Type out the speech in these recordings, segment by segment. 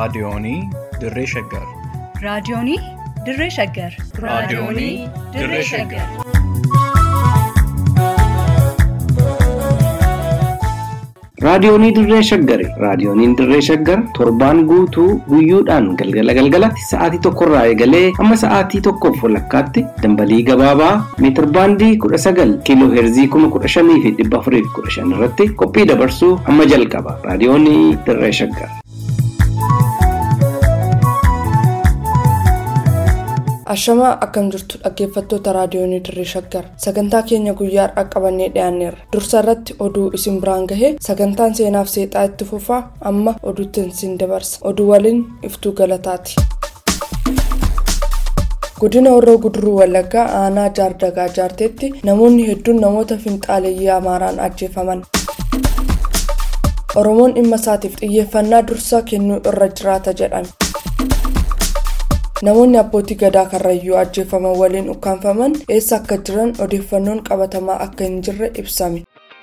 Raadiyoonii Dirree Shaggar. Raadiyoonii Dirree Shaggar. Raadiyoonii Dirree Shaggar. Raadiyoonii Dirree Shaggari. Raadiyooniin Dirree Shaggar torbaan guutuu guyyoodhaan galgala galgalatti sa'aatii tokkorraa eegalee hamma sa'aatii tokkoof walakkaatti dambalii gabaabaa meetir baandii kudha sagal kiiloo heerzii kuma kudha shanii fi dhibba afurii fi kudha shan irratti qophii dabarsuu hamma jalqaba. Raadiyoonii Dirree Shaggar. Ashamaa akkam jirtu dhaggeeffattoota raadiyoonii dirree shaggar sagantaa keenya guyyaa har'a qabannee dhiyaanneerra dursa irratti oduu isin biraan gahee sagantaan seenaaf seexaa itti fufaa amma oduutti isin dabarsa oduu waliin iftuu galataati. godina horroo guduruu wallaggaa aanaa jaardagaa jaarteetti namoonni hedduun namoota finxaaleeyyii amaaraan ajjeefaman. oromoon dhimma isaatiif xiyyeeffannaa dursaa kennuu irra jiraata jedhan. namoonni abbootii gadaa karrayyuu ajjeefaman waliin ukkaanfaman eessa akka jiran odeeffannoon qabatamaa akka hin jirre ibsame.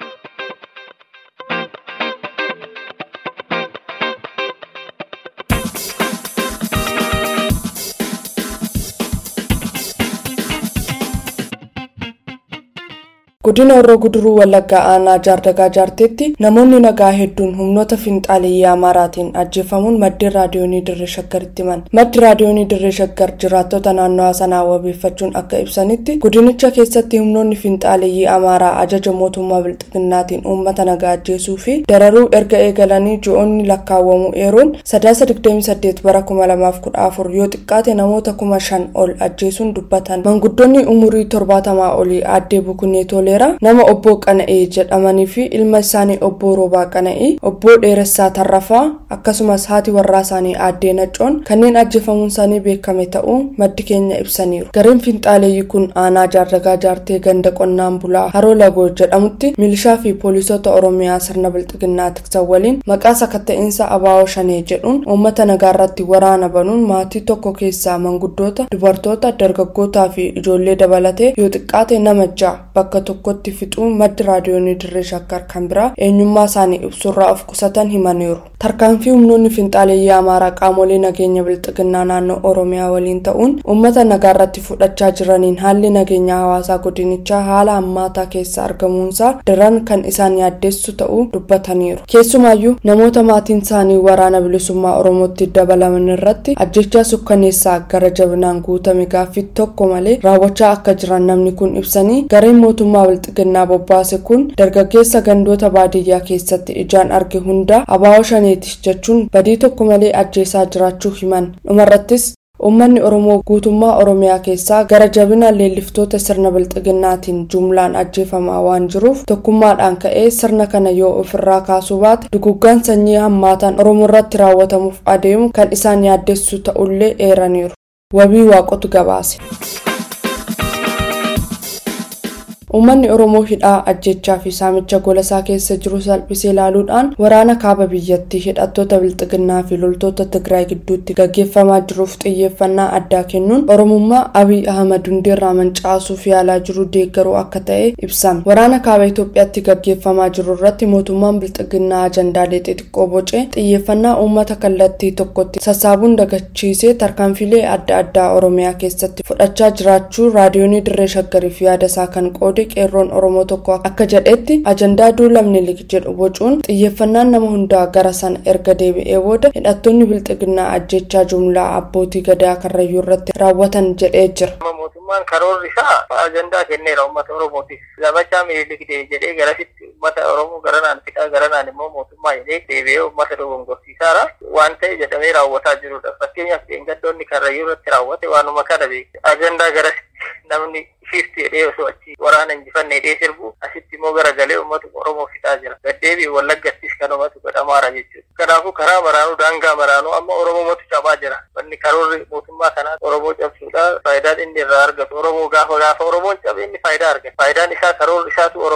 godina horroo guduruu wallaggaa aanaa jaardagaa jaarteetti namoonni nagaa hedduun humnoota finxaaleeyyii amaaraatiin ajjeefamuun maddeen raadiyoonii dirree shaggaritti himan maddi raadiyoonii dirree shaggar jiraattota naannawaa sanaa wabeeffachuun akka ibsanitti godinicha keessatti humnoonni finxaaleeyyii amaaraa ajaja mootummaa bilxiginnaatiin uummata nagaa ajjeesuu fi dararuu erga eegalanii ji'oonni lakkaawwamu eeruun sadaasa 28 bara 2014 yoo xiqqaate namoota kuma shan ol ajjeesuun dubbatan manguddoonni umurii torbaatamaa olii aaddee bukunee tolee nama obbo qana'ee jedhamanii fi ilma isaanii obbo roobaa qana'ii obbo dheeressaa tarrafaa akkasumas haati warraa isaanii aaddee naccoon kanneen ajjeefamuun isaanii beekame ta'uu maddi keenya ibsaniiru gareen finxaaleeyyii kun aanaa jaardagaa jaartee ganda qonnaan bulaa haroo lagoo jedhamutti milishaa fi poolisoota oromiyaa sirna bilxiginnaa tiksan waliin maqaa sakatta'insa abaawoo shanee jedhuun uummata nagaarratti waraana banuun maatii tokko keessaa manguddoota dubartoota dargaggootaa fi ijoollee dabalatee yoo xiqqaate nama ja'a bakka tokko tokkotti fixuun maddi raadiyoonii dirree shaggar kan biraa eenyummaa isaanii ibsurraa of qusatan himaniiru tarkaanfii humnoonni finxaaleeyyii amaaraa qaamolee nageenya bilxiginnaa naannoo oromiyaa waliin ta'uun uummata nagaarratti fudhachaa jiraniin haalli nageenya hawaasaa godinichaa haala hammaataa keessa argamuunsaa daran kan isaan yaaddeessu ta'uu dubbataniiru keessumaayyuu namoota maatiin isaanii waraana bilisummaa oromootti dabalaman irratti ajjechaa sukkaneessaa gara jabinaan guutame gaaffii tokko malee raawwachaa akka jiran namni kun ibsanii gareen mootummaa bilxiginnaa bobbaase kun dargaggeessa gandoota baadiyyaa keessatti ijaan arge hunda abaawoo shaneeti jechuun badii tokko malee ajjeesaa jiraachuu himan dhumarrattis uummanni oromoo guutummaa oromiyaa keessaa gara jabina leelliftoota sirna bilxiginnaatiin jumlaan ajjeefamaa waan jiruuf tokkummaadhaan ka'ee sirna kana yoo ofirraa kaasuu baate duguggaan sanyii hammaataan oromoo irratti raawwatamuuf adeemu kan isaan yaaddessu ta'ullee eeraniiru wabii waaqotu gabaase. uummanni oromoo hidhaa ajjechaa fi saamicha golasaa keessa jiru salphisee ilaaluudhaan waraana kaaba biyyattii hidhattoota bilxiginnaa fi loltoota tigraay gidduutti gaggeeffamaa jiruuf xiyyeeffannaa addaa kennuun oromummaa abiy ahmad hundeerraa mancaasuuf yaalaa jiru deeggaruu akka ta'e ibsame waraana kaaba itoophiyaatti gaggeeffamaa jiru irratti mootummaan bilxiginnaa ajandaalee xixiqqoo bocee xiyyeeffannaa uummata kallattii tokkotti sassaabuun dagachiisee tarkaanfilee adda addaa oromiyaa keessatti fudhachaa jiraachuu raadiyoonii dirree shaggariif yaada isaa kan qoode qeerroon oromoo tokko akka jedhetti ajandaa duulamni lig jedhu bocuun xiyyeeffannaan nama hundaa gara sana erga deebi'ee booda hidhattoonni bilxiginnaa ajjechaa jumlaa abbootii gadaa karrayyuu irratti raawwatan jedhee jira. mootummaan karoorri isaa ajandaa kenneera uummata oromootiif zabachaa miiligdee jedhee garasitti uummata oromoo garanaan fixaa garanaan immoo mootummaa jedhee deebi'ee uummata dogongorsiisaara waan ta'e jedhamee raawwataa jirudha fakkeenyaaf dheengaddoonni karrayyuu irratti raawwate waanuma kana beekte ajandaa garasitti namni shifti jedhee osoo achi waraana injifanne jedhee sirbu asitti immoo garagalee uummata oromoo fixaa jira gaddeebi wallaggattis kanumatu godhamaara jechuudha kanaafuu karaa maraanuu daangaa maraanuu amma oromootu cabaa jira wanni karoorri mootummaa kanaa oromoo cabsuudha faayidaan inni irraa argatu oromoo gaafa gaafa oromoon cabe inni faayidaa argata faayidaan isaa karoorri isaatu oromoo cabsu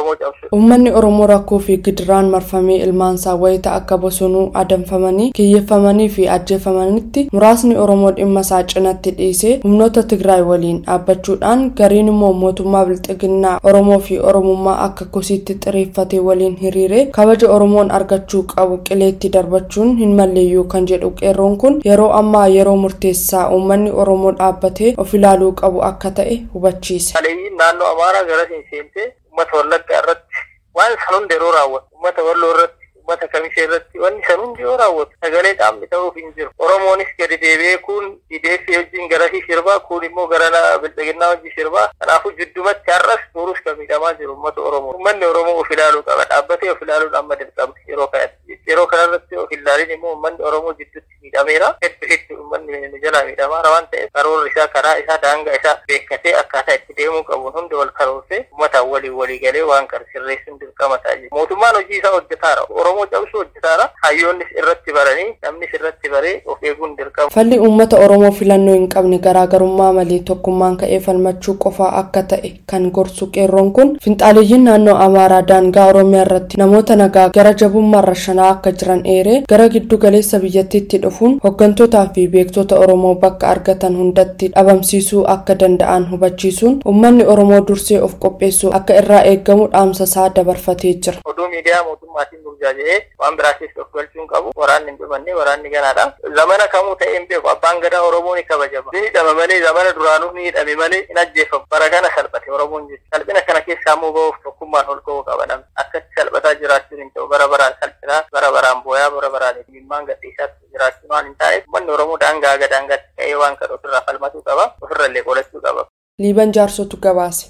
Uummanni Oromoo rakkoo fi gidiraan marfamee ilmaansaa wayita akka bosonuu adamfamanii kiyyeeffamanii fi ajjeefamanitti muraasni Oromoo dhimma isaa cinatti dhiisee humnoota Tigraay waliin dhaabbachuudhaan gariin immoo mootummaa bilxiginnaa Oromoo fi Oromummaa akka kosiitti xiriiffatee waliin hiriiree kabaja Oromoon argachuu qabu qileetti darbachuun hin malleeyyuu kan jedhu qeerroon kun yeroo ammaa yeroo murteessaa uummanni Oromoo dhaabbatee of ilaaluu qabu akka ta'e hubachiise. Haleeyyiin naannoo Amaaraa gara seentee uummata Wallaggaa irratti waan san hundi yeroo raawwatu uummata Walloo irratti uummata Kamishee irratti wanni san hundi yoo raawwatu sagalee qaamni ta'uuf hin jiru. Oromoonis gadi deebi'ee kun IDF wajjin garasii sirbaa kun immoo gara bilxiginnaa wajjin sirbaa kanaafuu jiddumatti har'as tuurus kan miidhamaa jiru uummata Oromoo. Uummanni Oromoo of ilaaluu qaba dhaabbatee of ilaaluun amma dirqama yeroo kanatti. Yeroo kanarratti of ilaalin immoo uummanni Oromoo jidduutti miidhameera. Hedduu hedduu uummanni nu jala miidhamaara waan ta'eef karoorri isaa karaa isaa daangaa isaa beekkatee akkaataa itti deemuu qabuun hundi wal karoorsee uummataan walii walii galee waan kana sirreessuun dirqama ta'a jechuudha. Mootummaan hojii isaa hojjetaara. Oromoo cabsuu hojjetaara. Hayyoonnis irratti baranii namnis irratti baree of eeguun dirqama. Falli uummata Oromoo filannoo hin qabne garaagarummaa malee tokkummaan ka'ee falmachuu qofaa akka ta'e kan gorsu qeerroon kun finxaaleeyyiin naannoo Amaaraa daangaa Oromiyaa irratti namoota nagaa gara jabummaa rashanaa akka jiran eeree gara giddu galeessa biyyattiitti dhufuun hooggantoota fi beektota Oromoo bakka argatan hundatti dhabamsiisuu akka danda'an hubachiisuun uummanni Oromoo dursee of qopheessuu akka irraa eeggamu dhaamsa isaa dabarfatee jira. Oduu miidiyaa mootummaatiin burjaaja'ee waan biraa keessa of galchuun qabu waraanni hin dhumanne waraanni ganaadha. Zamana kamuu ta'ee hin beeku abbaan gadaa Oromoo ni kabajama. Ni hidhama malee zamana duraanuu ni hidhame malee hin ajjeefamu. Bara kana salphate Oromoon jechuudha. Salphina kana keessaa immoo ba'uuf tokkummaan ol ka'uu qaba namni. Akkatti salphataa jiraachuun hin ta'u bara baraan salphinaa bara baraan booyaa bara baraan dhimmaan gadhiisaatti jiraachuun waan hin taaneef uummanni Oromoo daangaa haga daangaatti ka'ee waan kana ofirraa falmatuu qaba. Ofirra illee qolachuu qaba. Liiban jaarsotu gabaase.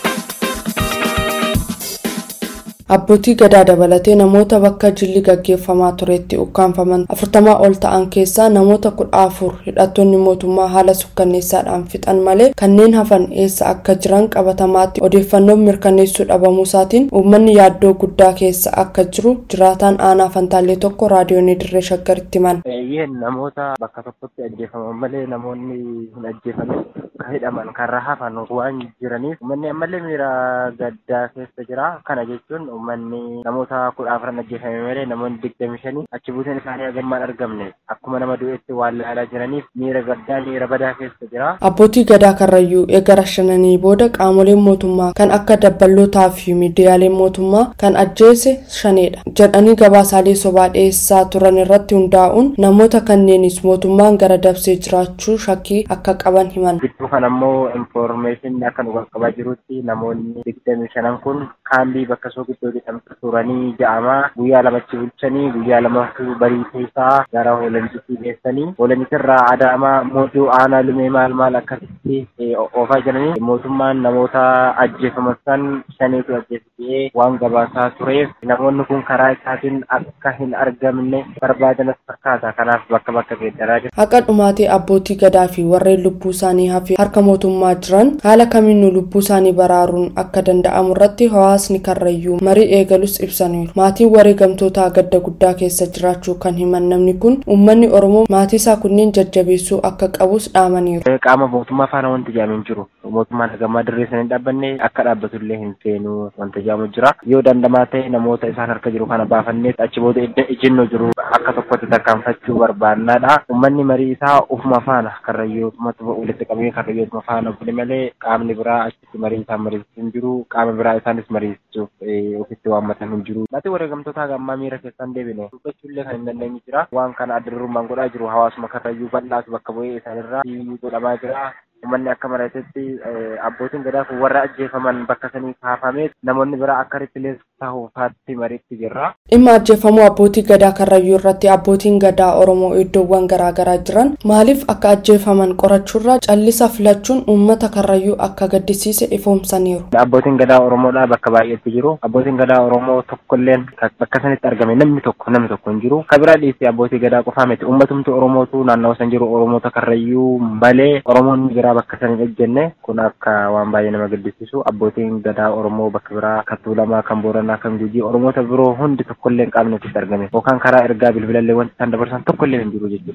Abbootii gadaa dabalatee namoota bakka jilli gaggeeffamaa turetti ukkaanfaman afurtamaa ol ta'an keessaa namoota kudha afur hidhattoonni mootummaa haala sukkanneessaadhaan fixan malee kanneen hafan eessa akka jiran qabatamaatti odeeffannoon mirkaneessuu dhabamuusaatiin uummanni yaaddoo guddaa keessa akka jiru jiraataan aanaa fantaallee tokko raadiyoonii dirree shaggaritti himan. Eeyyeen namoota bakka tokkotti ajjeefaman malee namoonni hin ajjeefamin kan hidhaman kan hafan waan jiraniif uummanni ammallee miira gaddaa keessa jira kana jechuun uummanni namoota kudha afran ajjeefame malee namoonni digdami shanii achi buuteen isaanii hagammaan argamne akkuma nama du'etti waan ilaalaa jiraniif miira gaddaa miira badaa keessa jira. Abbootii gadaa karrayyuu eega rashananii booda qaamoleen mootummaa kan akka dabballootaa fi miidiyaaleen mootummaa kan ajjeese shaneedha jedhanii gabaasaalee sobaa dhiyeessaa turan irratti hundaa'uun namoota kanneenis mootummaan gara dabsee jiraachuu shakkii akka qaban himan. Gidduu kan ammoo infoormeeshinni akka nu qaqqabaa jirutti namoonni digdami shanan kun kaambii bakka soo gidduu jedhamtu turanii ja'amaa guyyaa lamatti bulchanii guyyaa lamatu barii keessaa gara hoolanitti geessanii hoolanitirraa adaamaa mootuu aanaa lumee maal maal akkasitti oofaa jiranii mootummaan namoota ajjeefaman san shaniitu ajjeesitee waan gabaasaa tureef namoonni kun karaa isaatiin akka hin argamne barbaadanas fakkaata kanaaf bakka bakka geeddaraa jira. Haqa dhumaatii abbootii gadaa fi warreen lubbuu isaanii hafee harka mootummaa jiran haala kamiinuu lubbuu isaanii baraaruun akka danda'amu irratti hawaasni karrayyuu marii eegalus ibsaniiru. Maatiin wareegamtootaa gadda guddaa keessa jiraachuu kan himan namni kun uummanni Oromoo maatii isaa kunneen jajjabeessuu akka qabus dhaamaniiru. Qaama mootummaa faana wanti jedhamu hin jiru. Mootummaan hagammaa dirree sana hin dhaabbanne akka dhaabbatullee hin seenu wanta jedhamu jira. Yoo dandamaa ta'e namoota isaan harka jiru kana baafannee achi booda ejjennoo jiru akka tokkotti tarkaanfachuu barbaannaadha. Uummanni marii isaa ufuma faana karrayyootumatti walitti qabee karrayyootuma faana bule malee qaamni biraa achitti marii isaan mariisisu hin jiru. Qaama biraa isaanis mariisisuuf ofitti waammatan hin jiru. Maatii wareegamtoota hagammaa miira keessaan deebine dubbachuullee kan hin dandeenye jira. Waan kana addarrummaan godhaa jiru hawaasuma karrayyuu bal'aatu bakka bu'ee isaanirraa godhamaa jira. Uummanni akka maratetti abbootiin gadaa kun warra ajjeefaman bakka sanii kaafamee namoonni biraa akka ripilees ta'uufaatti mariitti jirra. Dhimma ajjeefamuu abbootii gadaa karrayyuu irratti abbootiin gadaa Oromoo iddoowwan garaagaraa jiran maaliif akka ajjeefaman qorachuurraa callisa filachuun uummata karrayyuu akka gaddisiise ifoomsaniiru. Abbootiin gadaa Oromoodhaa bakka baay'eetti jiru. Abbootiin gadaa Oromoo tokkolleen bakka sanitti argame namni tokko namni tokko hin jiru. Kabiraa dhiisee abbootii gadaa qofaa miti uummatumti Oromootu naannawa san jiru Oromoota karrayyuu malee Oromoonni biraa bakka san hin ejjenne kun akka waan baay'ee nama gaddisiisu abbootiin gadaa Oromoo bakka biraa kan Tuulamaa kan Booranaa kan Gujii Oromoota biroo hundi tokkollee hin qaamne argame yookaan karaa ergaa bilbilallee wanti isaan dabarsan tokkollee hin jiru jechuudha.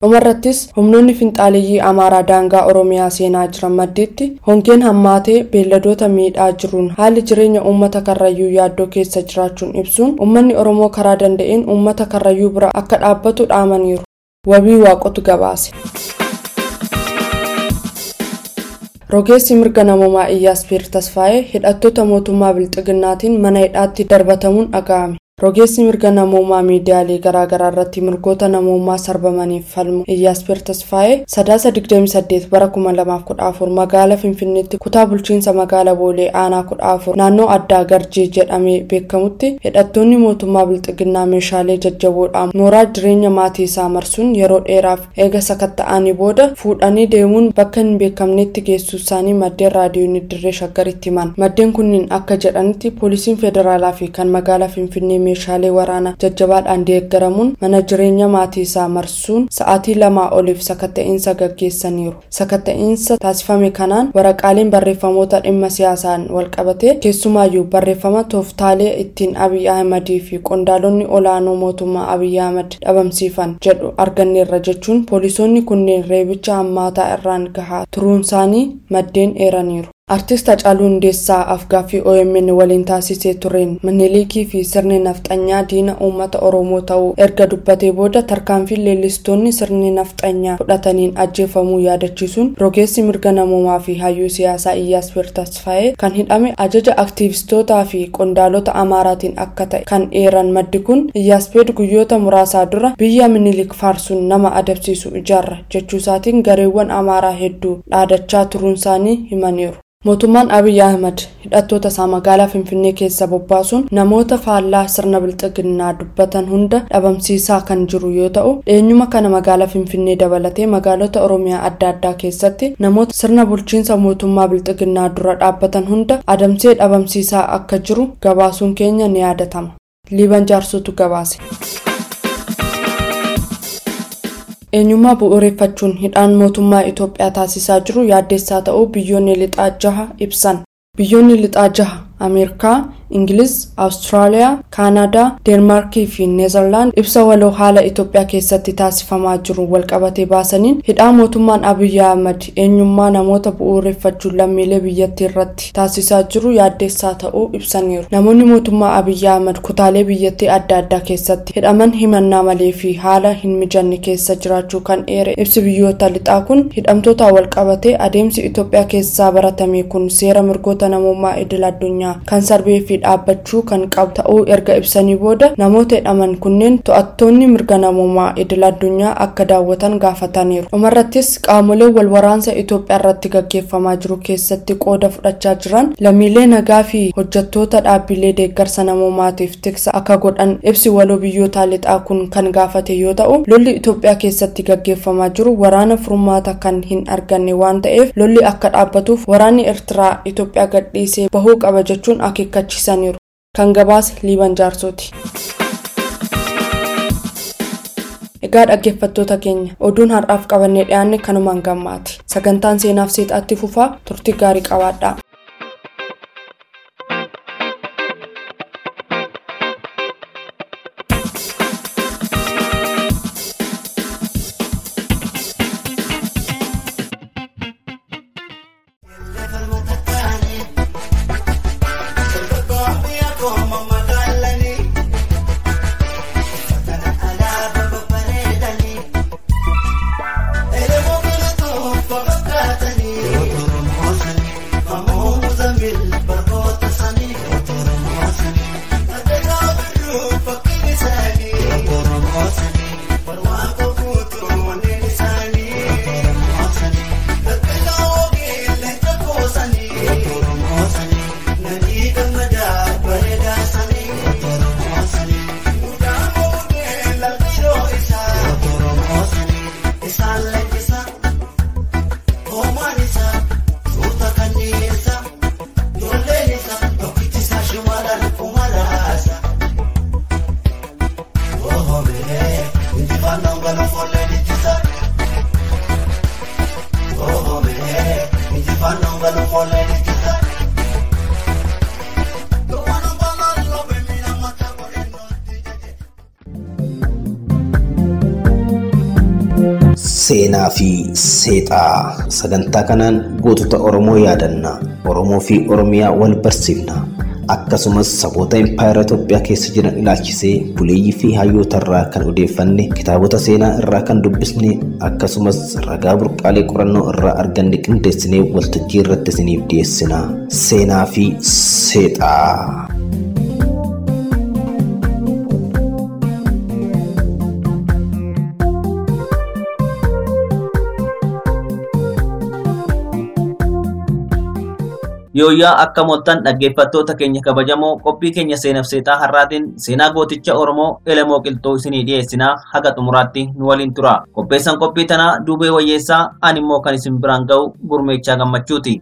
dhumarrattis humnoonni finxaaleeyyii amaaraa daangaa oromiyaa seenaa jiran maddiitti hongeen hammaatee beelladoota miidhaa jiruun haalli jireenya uummata karrayyuu yaaddoo keessa jiraachuun ibsuun uummanni oromoo karaa danda'een uummata karrayyuu bira akka dhaabbatu dhaamaniiru wabii waaqotu gabaase. rogeessi mirga namoomaa iyyaaspeer tasfaa'ee hidhattoota mootummaa bilxiginnaatiin mana hidhaatti darbatamuun dhaga'ame rogeessi mirga namoomaa miidiyaalee garaagaraa irratti mirgoota namoomaa sarbamaniif falmu iyyaaspeer tasfaa'ee sadaasa 28 bara 2014 magaala finfinneetti kutaa bulchiinsa magaala boolee aanaa 14 naannoo addaa garjii jedhamee beekamutti hidhattoonni mootummaa bilxiginnaa meeshaalee jajjaboodhaan mooraa jireenya maatii isaa marsuun yeroo dheeraaf eega sakatta'anii booda fuudhanii deemuun bakka hin beekamnetti geessuu isaanii maddeen raadiyoon dirree shaggaritti himan maddeen kunniin akka jedhanitti poolisiin federaalaa fi kan magaalaa finfinnee meeshaalee waraanaa jajjabaadhaan deeggaramuun mana jireenya maatii isaa marsuun sa'aatii lamaa oliif sakatta'insa gaggeessaniiru sakatta'insa taasifame kanaan waraqaaleen barreeffamoota dhimma siyaasaan walqabate keessumaayyuu barreeffama tooftaalee ittiin abiy ahmadii fi qondaalonni olaanoo mootummaa abiy ahmad dhabamsiifan jedhu arganneerra jechuun poolisoonni kunneen reebicha hammaataa irraan gahaa turuunsaanii maddeen eeraniiru. artist Hacaaluu Hundeessaa afgaaffii OMN waliin taasisee tureen minilikii fi sirni nafxanyaa diina uummata Oromoo ta'uu erga dubbatee booda tarkaanfii leellistoonni sirni nafxanyaa fudhataniin ajjeefamuu yaadachiisuun rogeessi mirga namoomaa fi hayyuu siyaasaa Iyyaaspeer Tasfaa'ee kan hidhame ajaja aktiivistootaa fi qondaalota Amaaraatiin akka ta'e kan eeran maddi kun Iyyaaspeer guyyoota muraasaa dura biyya minilik faarsuun nama adabsiisu ijaarra jechuusaatiin gareewwan Amaaraa hedduu dhaadachaa turuunsaanii himaniiru. mootummaan abiy ahmad hidhattoota isaa magaalaa finfinnee keessa bobbaasuun namoota faallaa sirna bilxiginnaa dubbatan hunda dhabamsiisaa kan jiru yoo ta'u dheenyuma kana magaalaa finfinnee dabalatee magaalota oromiyaa adda addaa keessatti namoota sirna bulchiinsa mootummaa bilxiginnaa dura dhaabbatan hunda adamsee dhabamsiisaa akka jiru gabaasuun keenya ni yaadatama liiban jaarsotu gabaase. eenyummaa bu'uureffachuun hidhaan mootummaa Itoophiyaa taasisaa jiru yaaddeessaa ta'uu biyyoonni lixaa jaha ibsan. Biyyoonni lixaa jaha Ameerikaa, Ingiliz, Awustiraaliyaa, Kaanadaa, Deenmaarkii fi Neezerlaand ibsa waloo haala Itoophiyaa keessatti taasifamaa jiru walqabatee baasaniin hidhaa mootummaan Abiyyi Ahmad eenyummaa namoota bu'uureffachuun lammiilee biyyattii irratti taasisaa jiru yaaddeessaa ta'uu ibsaniiru. Namoonni mootummaa Abiyyi Ahmad kutaalee biyyattii adda addaa keessatti hidhaman himannaa malee fi haala hin mijanne keessa jiraachuu kan eere ibsi biyyoota lixaa kun hidhamtoota walqabatee adeemsi Itoophiyaa keessaa baratame kun seera mirgoota namummaa idil addunyaa kan sarbee fi dhaabbachuu kan qabu ta'uu erga ibsanii booda namoota hidhaman kunneen to'attoonni mirga namummaa idil addunyaa akka daawwatan gaafataniiru dhumarrattis qaamoleen wal waraansa itoophiyaa irratti gaggeeffamaa jiru keessatti qooda fudhachaa jiran lammiilee nagaa fi hojjettoota dhaabbilee deeggarsa namummaatiif tiksa akka godhan ibsi waloo biyyoota lixaa kun kan gaafate yoo ta'u lolli itoophiyaa keessatti gaggeeffamaa jiru waraana furmaata kan hin arganne waan ta'eef lolli akka dhaabbatuuf waraanni eertiraa itoophiyaa gadhiisee bahuu qaba jechuun akeekkachiisaniiru kan gabaase liiban jaarsooti. egaa dhaggeeffattoota keenya oduun har'aaf qabannee dhiyaanne kanumaan gammaati sagantaan seenaaf seexaatti fufaa turtii gaarii qabaadhaa. Vamos Seenaa fi seexaa sagantaa kanaan gootota Oromoo yaadanna. Oromoo fi Oromiyaa wal barsiifna. Akkasumas saboota impaayera Itoophiyaa keessa jiran ilaalchisee buleeyyii fi hayyoota irraa kan odeeffanne kitaabota seenaa irraa kan dubbisne akkasumas ragaa burqaalee qorannoo irraa arganne qindeessinee waltajjii irratti isiniif dhiyeessina. Seenaa fi seexaa. Yooyyaa akka mooltan dhaggeeffattoota keenya kabajamoo qophii keenya seenaaf seexaa har'aatiin seenaa gooticha Oromoo Elemoo Qilxuu isinii dhiyeessinaa haga xumuraatti nu waliin tura. Qopheessan qophii tanaa Duubee Wayyeessaa ani immoo kan isin biraan ga'u gurmeechaa gammachuuti.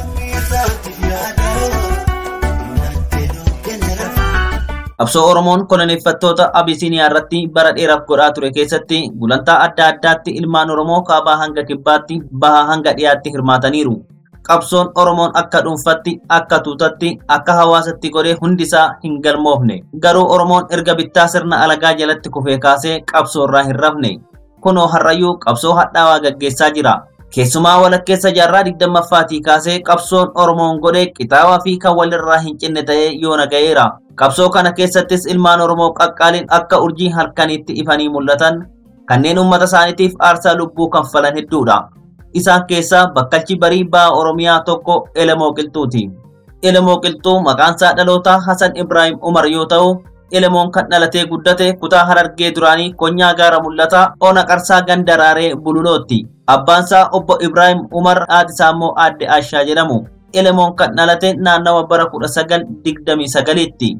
Qabsoo Oromoon koloneeffattoota Abisiiniyaa irratti bara dheeraaf godhaa ture keessatti gulantaa adda addaatti ilmaan Oromoo kaabaa hanga kibbaatti bahaa hanga dhiyaatti hirmaataniiru. qabsoon Oromoon akka dhuunfatti, akka tuutatti, akka hawaasatti godhee hundisaa hin galmoofne. Garuu Oromoon erga bittaa sirna alagaa jalatti kufee kaasee qabsoo irraa hin rafne. Kunoo har'ayyuu qabsoo hadhaawaa gaggeessaa jira. Keessumaa walakkeessa jaarraa digdammaffaatii kaasee qabsoon Oromoon godhee qixaawaa fi kan walirraa hin cinne ta'ee yoona ga'eera. Qabsoo kana keessattis ilmaan Oromoo qaqqaaliin akka urjii halkaniitti ifanii mul'atan kanneen uummata isaaniitiif aarsaa lubbuu kanfalan hedduudha. isaan keessaa bakkalchi barii ba'a Oromiyaa tokko Elemoo Qilxuuti. Elemoo Qilxuu maqaansaa dhalootaa Hasan Ibrahim Umar yoo ta'u, Elemoon kan dhalatee guddate kutaa Harargee duraanii Konyaa Gaara Mul'ataa Ona Qarsaa Gandaraaree Bululootti. Abbaansaa obbo Ibrahim Umar haatisaa immoo aadde Ashaa jedhamu. Elemoon kan dhalate naannawa bara kudha sagal digdamii sagaliitti.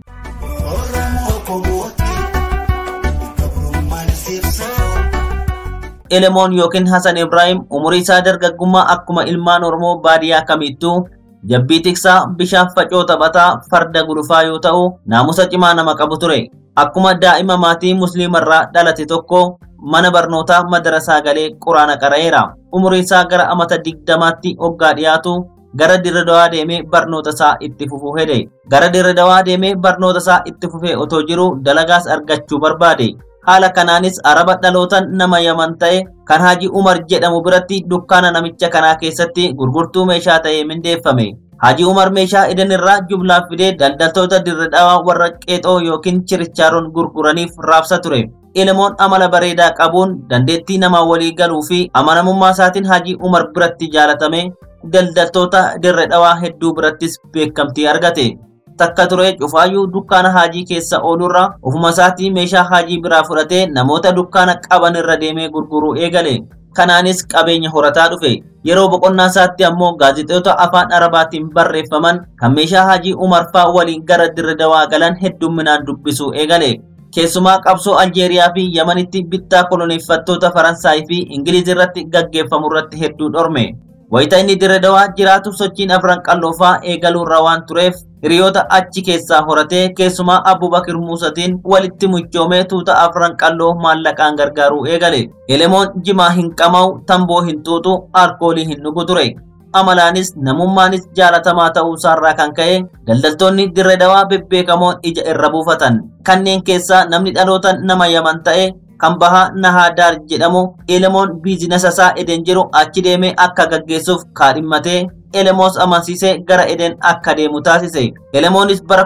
Elemoon yookiin Hasan Ibrahim umurii isaa dargaggummaa akkuma ilmaan Oromoo baadiyyaa kamittuu jabbii tiksaa bishaan facoo taphataa farda gulufaa yoo ta'u naamusa cimaa nama qabu ture. Akkuma daa'ima maatii musliimarraa dhalate tokko mana barnootaa madarasaa galee quraana qara'eera. Umurii isaa gara amata digdamaatti hoggaa dhiyaatu gara dirre dawaa deemee barnoota isaa itti fufuu hede. Gara dirre dawaa deemee barnoota isaa itti fufee otoo jiru dalagaas argachuu barbaade. haala kanaanis araba dhalootan nama yaman ta'e kan Haji Umar jedhamu biratti dukkaana namicha kanaa keessatti gurgurtuu meeshaa ta'ee mindeeffame. Haji Umar meeshaa edan irraa jublaa fidee daldaltoota dirre dhawaa warra qeexoo yookiin chirichaaroon gurguraniif raabsa ture. Elemoon amala bareedaa qabuun dandeettii namaa walii galuu fi amanamummaa isaatiin Haji Umar biratti jaalatame daldaltoota dirre dhawaa hedduu birattis beekamtii argate. takka ture cufaayyuu dukkaana haajii keessa oolurra ofuma isaatii meeshaa haajii biraa fudhatee namoota dukkaana qaban irra deemee gurguruu eegale. Kanaanis qabeenya horataa dhufe. Yeroo boqonnaa isaatti ammoo gaazexeota afaan arabaatiin barreeffaman kan meeshaa haajii umarfaa waliin gara dirre dawaa galan heddumminaan dubbisuu eegale. Keessumaa qabsoo Aljeeriyaa fi Yamanitti bittaa koloneeffattoota Faransaay fi Ingiliz irratti gaggeeffamu irratti hedduu dhorme. Wayita inni dirre dawaa jiraatu sochiin afran qalloofaa eegaluurra waan tureef hiriyoota achi keessaa horatee keessumaa Abubakir Muusatiin walitti muchoomee tuuta afran qalloo maallaqaan gargaaruu eegale. Elemoon jimaa hin qama'u, tamboo hin xuuxu, alkoolii hin dhugu ture. Amalaanis namummaanis jaalatamaa ta'uu isaarraa kan ka'e daldaltoonni dirre dawaa bebbeekamoon ija irra buufatan. Kanneen keessaa namni dhalootan nama yaman ta'e kan bahaa Nahaadaar jedhamu Elemoon biizinasa isaa Eden jiru achi deemee akka gaggeessuuf kaadhimmatee Elemoos amansiisee gara Eden akka deemu taasise. Elemoonis bara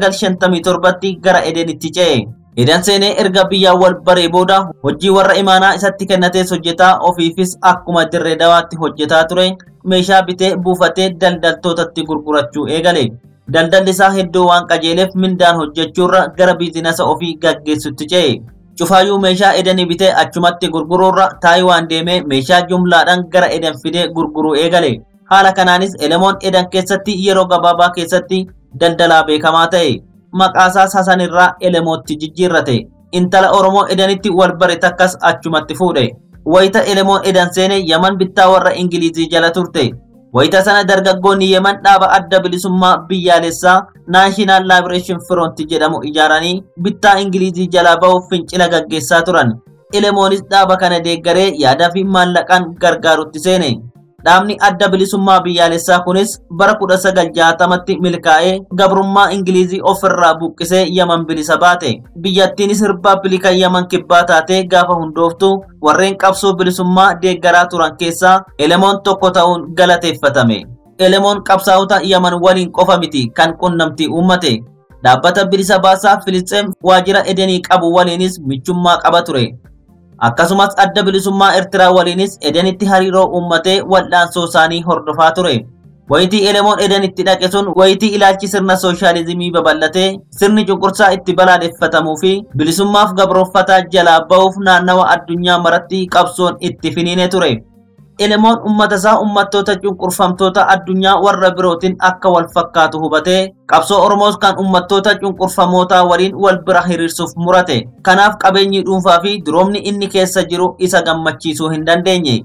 1957tti gara Edenitti ce'e. Eden seenee erga biyyaan wal baree booda hojii warra imaanaa isatti kennatees hojjetaa ofiifis akkuma dirree dawaatti hojjetaa ture meeshaa bitee buufatee daldaltootatti gurgurachuu eegale. Daldalli isaa hedduu waan qajeeleef mindaan hojjechuurra gara biizinasa ofii gaggeessutti ce'e. Cufaayyuu meeshaa edanii bitee achumatti gurguruurra Taayiwaan deemee meeshaa jumlaadhaan gara Eden fidee gurguruu eegale. Haala kanaanis Elemoon Eden keessatti yeroo gabaabaa keessatti daldalaa beekamaa ta'e. Maqaasaas Hasan irraa Elemootti jijjiirrate. Intala Oromoo Edenitti wal bare takkas achumatti fuudhe. Wayita Elemoon Eden seene Yaman bittaa warra Ingilizii jala turte. Wayita sana dargaggoonni Yemen dhaaba adda bilisummaa biyyaalessaa Naashinaal Laabireeshin Firoonti jedhamu ijaaranii bittaa Ingilizii jalaa bahuuf fincila gaggeessaa turan. Elemoonis dhaaba kana deeggaree yaadaa fi maallaqaan gargaarutti seene. Dhaabni adda bilisummaa biyyaalessaa kunis bara 1960tti milkaa'ee gabrummaa Ingilizii ofirraa buqqisee Yaman bilisa baate. Biyyattiinis rippaabilika Yaman kibbaa taatee gaafa hundooftu warreen qabsoo bilisummaa deeggaraa turan keessaa elemoon tokko ta'uun galateeffatame. Elemoon qabsaa'ota Yaman waliin qofa miti kan qunnamtii uummate. Dhaabbata bilisa baasaa Filisxeem waajjira Edenii qabu waliinis michummaa qaba ture. Akkasumas adda bilisummaa Eertiraa waliinis Edenitti hariiroo uummatee wal'aansoo isaanii hordofaa ture. Wayitii Elemoon Edenitti dhaqe sun wayitii ilaalchi sirna sooshaalizimii babal'atee sirni cunqursaa itti balaaleffatamuu fi bilisummaaf gabroonfataa jalaa ba'uuf naannawa addunyaa maratti qabsoon itti finiine ture. Elemoon uummata isaa uummattoota cunqurfamtoota addunyaa warra birootiin akka wal fakkaatu hubatee qabsoo Oromoos kan uummattoota cunqurfamootaa waliin wal bira hiriirsuuf murate. Kanaaf qabeenyi dhuunfaa fi duroomni inni keessa jiru isa gammachiisuu hin dandeenye.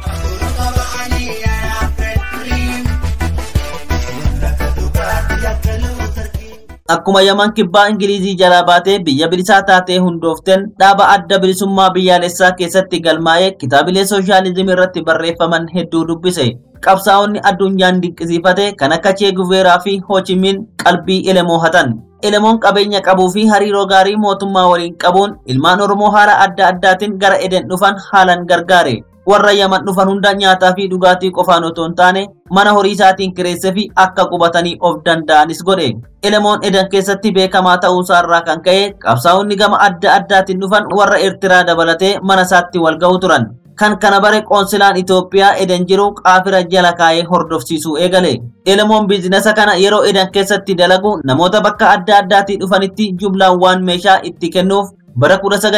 Akkuma Yaman kibbaa Ingilizii jalaa baatee biyya bilisaa taatee hundoofteen dhaaba adda bilisummaa biyyaalessaa keessatti galmaa'ee kitaabilee sooshaalizimii irratti barreeffaman hedduu dubbise. Qabsaa'onni addunyaan dinqisiifate kan akka Chee Guveeraa fi Hochimiin qalbii Elemoo hatan. Elemoon qabeenya qabuu fi hariiroo gaarii mootummaa waliin qabuun ilmaan Oromoo haala adda addaatiin gara Eden dhufan haalan gargaare. warra yaman dhufan hunda nyaataa fi dhugaatii qofaan otoo hin taane mana horii isaatiin kireessee fi akka qubatanii of danda'anis godhe. Elemoon Eden keessatti beekamaa ta'uusaa irraa kan ka'e qabsaa'onni gama adda addaatiin dhufan warra Eertiraa dabalatee mana isaatti wal ga'u turan. Kan kana bare qoonsilaan Itoophiyaa Eden jiru qaafira jala kaa'ee hordofsiisuu eegale. Elemoon biizinasa kana yeroo Eden keessatti dalagu namoota bakka adda addaatii dhufanitti jumlaan waan meeshaa itti kennuuf bara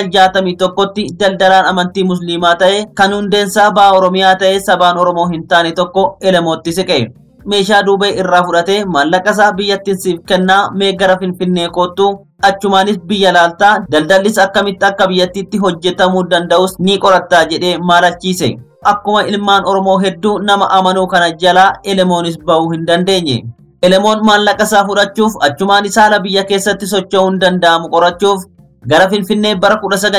1961tti daldalaan amantii musliimaa ta'e kan hundeensaa ba'a oromiyaa ta'e sabaan oromoo hin taane tokko elemootti siqe meeshaa duubee irraa fudhatee maallaqa isaa biyyattiin siif kennaa mee gara finfinnee koottu achumaanis biyya laaltaa daldallis akkamitti akka biyyattiitti hojjetamuu danda'us ni qorattaa jedhee maalachiise akkuma ilmaan oromoo hedduu nama amanuu kana jalaa elemoonis ba'uu hin dandeenye elemoon maallaqa isaa fudhachuuf achumaanis haala biyya keessatti socho'uu hin danda'amu qorachuuf gara finfinnee bara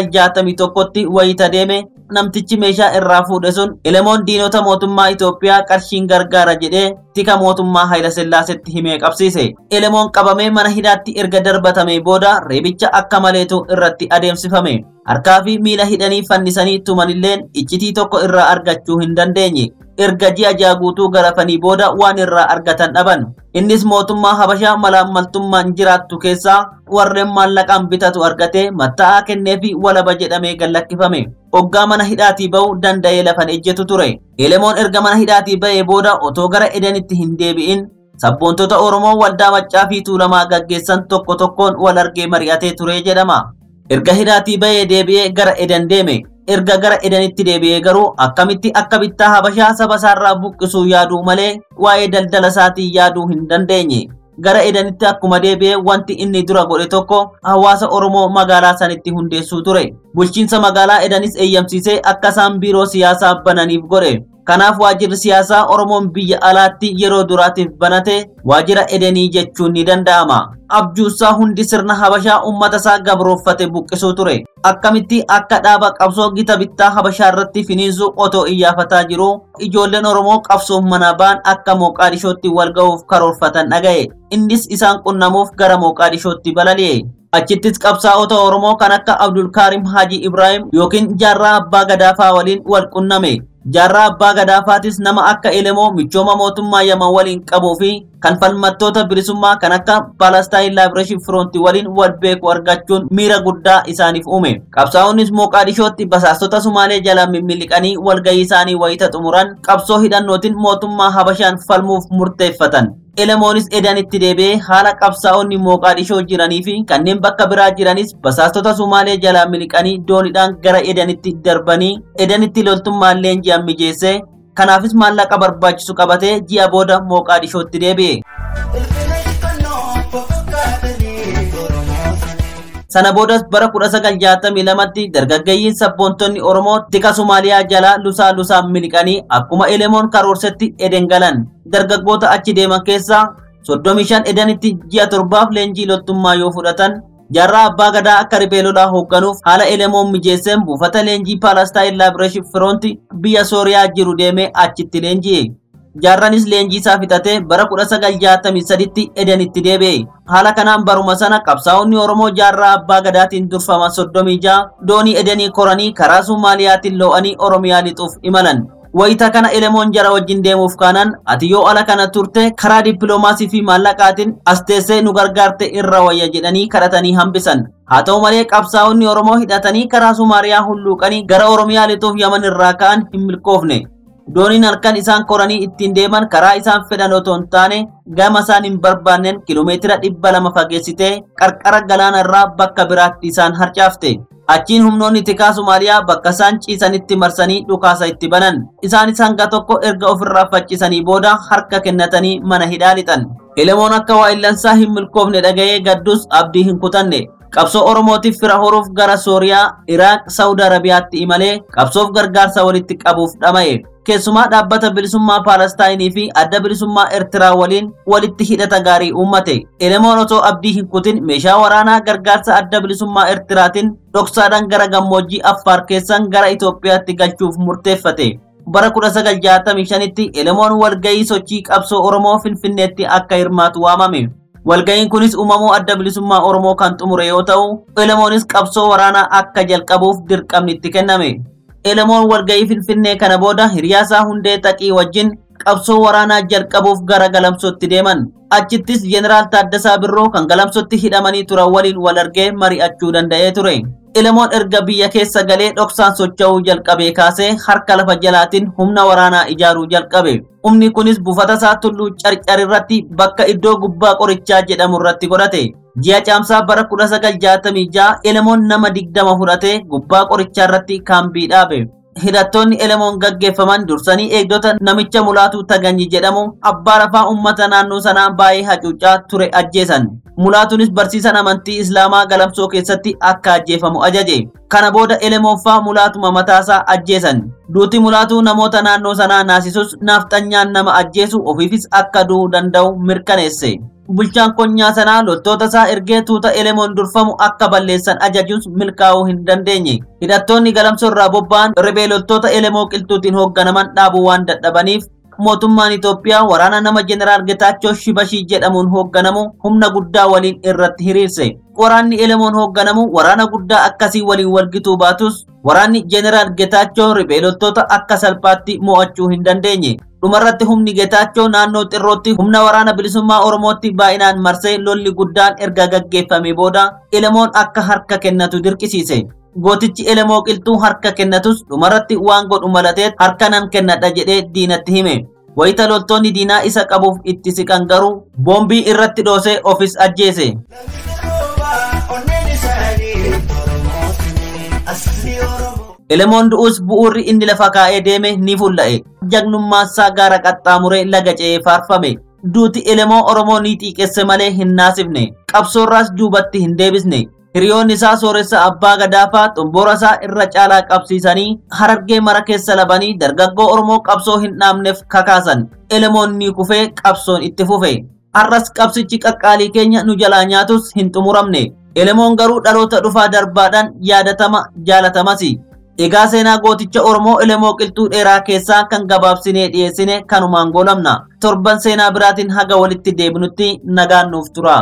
1961tti wayita deeme namtichi meeshaa irraa fuudhe sun elemoon diinota mootummaa Itoophiyaa qarshiin gargaara jedhee tika mootummaa Hayila Sillaasetti himee qabsiise. Elemoon qabamee mana hidhaatti erga darbatamee booda reebicha akka maleetu irratti adeemsifame. Harkaa fi miila hidhanii fannisanii tumanilleen iccitii tokko irraa argachuu hin dandeenye. erga ji'a ja'a guutuu garafanii booda waan irraa argatan dhaban. Innis mootummaa Habashaa malaammaltummaan jiraattu keessaa warreen maallaqaan bitatu argatee matta'aa kennee fi walaba jedhamee gallakkifame. Hoggaa mana hidhaatii ba'uu danda'ee lafan ejjetu ture. Elemoon erga mana hidhaatii ba'ee booda otoo gara edenitti hin deebi'in sabboontota Oromoo waldaa maccaa fi tuulamaa gaggeessan tokko tokkoon wal argee mari'atee ture jedhama. Erga hidhaatii ba'ee deebi'ee gara eden deeme. erga gara edenitti deebi'ee garuu akkamitti akka bittaa habashaa saba isaarraa buqqisuu yaaduu malee waa'ee daldala isaatii yaaduu hin dandeenye. Gara edenitti akkuma deebi'ee wanti inni dura godhe tokko hawaasa Oromoo magaalaa sanitti hundeessuu ture. Bulchiinsa magaalaa edanis eeyyamsiisee akka isaan biiroo siyaasaa bananiif godhe. Kanaaf waajjirri siyaasaa Oromoon biyya alaatti yeroo duraatiif banate waajjira edenii jechuun ni danda'ama. Abjuusaa hundi sirna Habashaa uummata isaa gabrooffate buqqisuu ture. Akkamitti akka dhaaba qabsoo gita bittaa Habashaa irratti finiinsuu otoo iyyaafataa jiru ijoolleen Oromoo qabsoof mana ba'an akka Mooqaadishootti wal ga'uuf karoorfatan dhaga'e. Innis isaan qunnamuuf gara Mooqaadishootti balali'e. Achittis qabsaa'ota Oromoo kan akka Abdulkaarim Haji Ibrahim yookiin Jaarraa Abbaa Gadaafaa waliin wal qunname. Jaarraa Abbaa Gadaafaatis nama akka Elemoo michooma mootummaa Yaman waliin qabuu fi kan falmattoota bilisummaa kan akka Palestine Liberation Front waliin wal beeku argachuun miira guddaa isaaniif uume. Qabsaa'onnis Mooqaadishootti basaastota Sumaalee jala mimmiliqanii walgahii isaanii wayita xumuran qabsoo hidhannootiin mootummaa Habashaan falmuuf murteeffatan. Elemoonis edanitti deebi'ee haala qabsaa'onni Mooqaadishoo jiranii fi kanneen bakka biraa jiranis basaastota Sumaalee jalaa miliqanii dooniidhaan gara edanitti darbanii edanitti loltummaan leenji'an mijeessee kanaafis maallaqa barbaachisu qabatee ji'a booda Mooqaadishootti deebi'e. Sana boodas bara 1962tti dargaggeeyyiin sabboontonni Oromoo tika Somaaliyaa jalaa lusaa lusaan miliqanii akkuma Elemoon karoorsetti eden galan. Dargaggoota achi deeman keessaa 35 edanitti ji'a torbaaf leenjii loltummaa yoo fudhatan Jaarraa abbaa gadaa akka riphee lolaa hoogganuuf haala elemoon mijeesseen buufata leenjii Palestine Liberation Front biyya Sooriyaa jiru deemee achitti leenji'e. Jaarranis leenjii isaa fixatee bara 1963tti Edenitti deebi'e. Haala kanaan baruma sana qabsaa'onni Oromoo jaarraa abbaa gadaatiin durfaman 36 doonii Edenii koranii karaa Sumaaliyaatiin loo'anii Oromiyaa lixuuf imalan. Wayita kana elemoon jara wajjin deemuuf kaanaan ati yoo ala kana turte karaa dippiloomaasii fi maallaqaatiin as teessee nu gargaarte irra wayya jedhanii kadhatanii hambisan. Haa ta'u malee qabsaa'onni Oromoo hidhatanii karaa Sumaariyaa hulluuqanii gara Oromiyaa lixuuf Yaman irraa ka'an hin milkoofne. Dooniin halkan isaan koranii ittiin deeman karaa isaan fedhan otoo hin taane gama isaan hin barbaanneen kiiloomeetira dhibba lama fageessitee qarqara galaana irraa bakka biraatti isaan harcaafte. Achiin humnoonni tikaa Somaaliyaa bakka isaan ciisanitti marsanii dhukaasa itti banan. Isaanis hanga tokko erga ofirraa faccisanii booda harka kennatanii mana hidhaa lixan. Elemoon akka waa'illansaa hin milkoofne dhaga'ee gaddus abdii hin kutanne. Qabsoo Oromootiif fira horuuf gara Sooriyaa, Iraaq, Saawud Arabiyaatti imalee qabsoof gargaarsa walitti qabuuf dhama'e. Keessumaa dhaabbata bilisummaa Paalestaayinii fi adda bilisummaa Eertiraa waliin walitti hidhata gaarii uummate. Elemoon otoo abdii hin kutin meeshaa waraanaa gargaarsa adda bilisummaa Eertiraatiin dhoksaadhaan gara gammoojjii Affaar keessan gara Itoophiyaatti galchuuf murteeffate. Bara 1965tti Elemoon walgahii sochii qabsoo Oromoo Finfinneetti akka hirmaatu waamame. Walga'iin kunis uumamuu adda bilisummaa Oromoo kan xumure yoo ta'u, Elemoonis qabsoo waraanaa akka jalqabuuf dirqamni itti kenname. Elemoon walga'ii Finfinnee kana booda hiriyaasaa hundee taqii wajjin qabsoo waraanaa jalqabuuf gara galamsootti deeman. Achittis Jeneraal Taaddasaa Birroo kan galamsootti hidhamanii turan waliin wal argee mari'achuu danda'ee ture. Elemoon erga biyya keessa galee dhoksaan socho'uu jalqabee kaasee harka lafa jalaatiin humna waraanaa ijaaruu jalqabe. Humni kunis buufata isaa tulluu carcar irratti bakka iddoo gubbaa qorichaa jedhamu irratti godhate. Ji'a caamsaa bara 1966 Elemoon nama digdama fudhatee gubbaa qorichaa irratti kaambii dhaabe. Hidhattoonni Elemoon gaggeeffaman dursanii eegdota namicha mulaatu Taganyi jedhamu abbaa lafaa uummata naannoo sanaa baay'ee hacuucaa ture ajjeesan. Mulaatuunis barsiisan amantii Islaamaa galamsoo keessatti akka ajjeefamu ajaje. Kana booda Elemoonfaa mulaatuma mataasaa ajjeesan. Duuti mulaatuu namoota naannoo sanaa naasisus naafxanyaan nama ajjeesu ofiifis akka du'uu danda'u mirkaneesse. Bulchaan konyaa sanaa loltoota isaa ergee tuuta Elemoon durfamu akka balleessan ajajus milkaa'uu hin dandeenye. Hidhattoonni galamsoo irraa bobba'an ribee loltoota Elemoo qilxuutiin hoogganaman dhaabuu waan dadhabaniif mootummaan Itoophiyaa waraana nama Jeneraal Getaachoo Shibashii jedhamuun hoogganamu humna guddaa waliin irratti hiriirse. Waraanni Elemoon hoogganamu waraana guddaa akkasii waliin walgituu baatus waraanni Jeneraal Getaachoo ribee loltoota akka salphaatti mo'achuu hin dandeenye. Dhumarratti humni Getaachoo naannoo xirrootti humna waraana bilisummaa Oromootti baay'inaan marsee lolli guddaan erga gaggeeffame booda Elemoon akka harka kennatu dirqisiise. Gootichi Elemoo qilxuu harka kennatus dhumarratti waan godhu malateet harka nan kennadha jedhee diinatti hime. Wayita loltoonni diinaa isa qabuuf itti siqan garuu boombii irratti dhoosee ofis ajjeese. Elemoon du'us bu'uurri inni lafa kaa'ee deeme ni fulla'e. Jagnummaasaa gaara qaxxaamuree laga ce'ee faarfame. Duuti Elemoo Oromoo ni xiiqesse malee hin naasifne. Qabsoorraas duubatti hin deebisne. Hiriyoonni isaa sooressa abbaa gadaafaa xomboora isaa irra caalaa qabsiisanii harargee mara keessa labanii dargaggoo Oromoo qabsoo hin dhaabneef kakaasan. Elemoon ni kufee qabsoon itti fufe. Har'as qabsichi qaqqaalii keenya nu jalaa nyaatus hin xumuramne. Elemoon garuu dhaloota dhufaa darbaadhaan yaadatama jaalatamas. Egaa seenaa gooticha Oromoo Elemoo qilxuu dheeraa keessaa kan gabaabsinee dhiyeessine kanumaan goolabna. Torban seenaa biraatiin haga walitti deebinutti nagaan nuuf tura.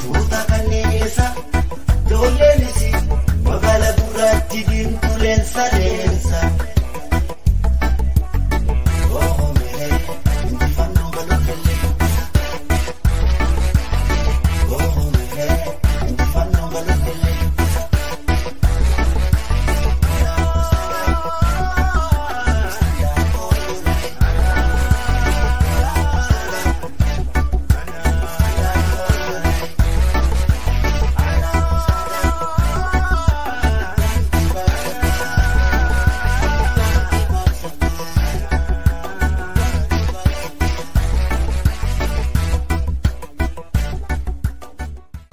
Magala gurraatti diimtuu leensa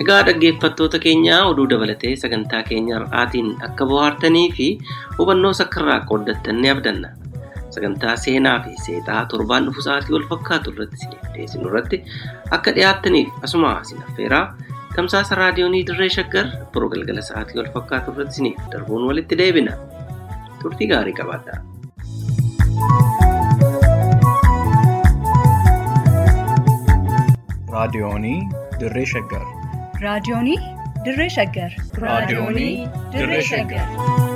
Egaa dhaggeeffattoota keenya oduu dabalatee sagantaa keenya har'aatiin akka bohaartanii fi hubannoo sakkarraa qooddattan ni abdanna. Sagantaa seenaa fi seexaa torbaan dhufu sa'aatii wal fakkaatu irratti isiniif dhiyeessinu irratti akka dhiyaattaniif asuma isin affeeraa tamsaasa raadiyoonii dirree shaggar boroo galgala sa'aatii wal fakkaatu irratti isiniif darbuun walitti deebina. Turtii gaarii qabaadhaa. raadiyoonii dirree shaggar raadiyoonii dirree shaggar raadiyoonii dirree shaggar